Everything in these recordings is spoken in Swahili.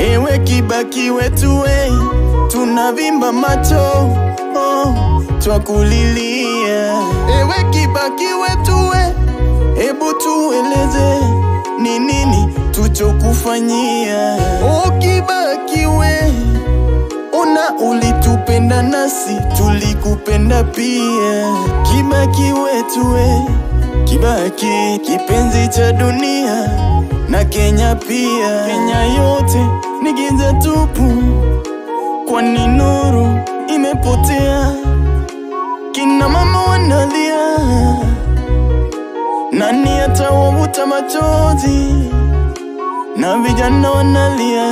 Ewe Kibaki wetu we, tunavimba macho oh, twakulilia. Ewe Kibaki wetu we, hebu tueleze ni nini tuchokufanyia. Oh Kibaki we, ona ulitupenda nasi tulikupenda pia. Kibaki wetu we, Kibaki kipenzi cha dunia na Kenya pia. Kenya yote ni giza tupu, kwani nuru imepotea. Kina mama wanalia, nani atawavuta machozi? Na vijana wanalia,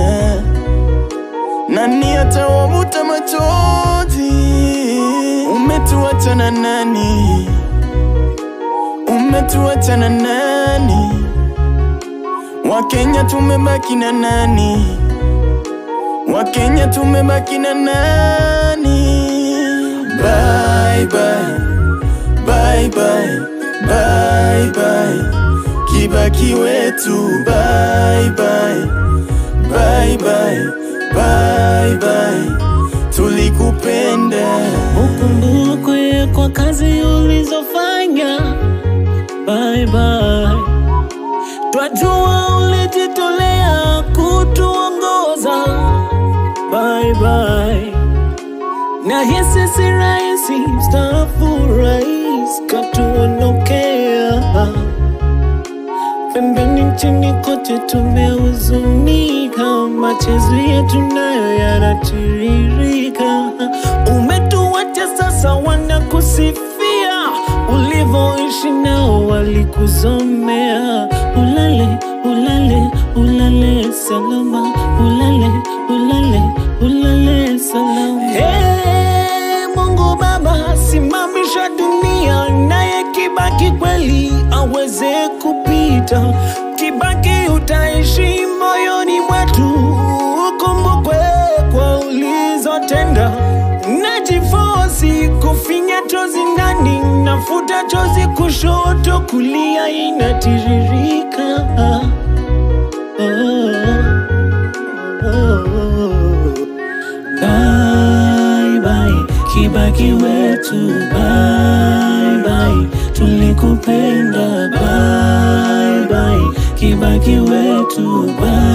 nani atawavuta machozi? Umetuacha na nani? Umetuacha na nani? Wakenya tumebaki na nani? Wakenya tumebaki na nani? Bye bye, bye bye, bye bye, Kibaki wetu, bye bye, bye bye, bye bye, tulikupenda. Ukumbukwe kwa kazi ulizofanya, bye bye. Twajua ulijitolea kutuongoza, bye bye. Na hisi si rahisi, mstaafu rais katuondokea. Pembeni nchini kote tumehuzunika, machezo yetu nayo yanatiririka. Umetuacha sasa, wanakusifia ulivyoishi nao, walikuzomea. Ulale, ulale, ulale salama, ulale, ulale, ulale salama. Hey, Mungu Baba, simamisha dunia, naye Kibaki kweli aweze kupita. Kibaki utaishi moyoni mwetu, ukumbukwe kwa ulizotenda. Najifosi kufinya chozi ndani, nafuta chozi kushoto, kulia inatiririka. Oh, oh, oh. Bye bye, Kibaki wetu, bye bye, tulikupenda. Bye bye, Kibaki wetu, bye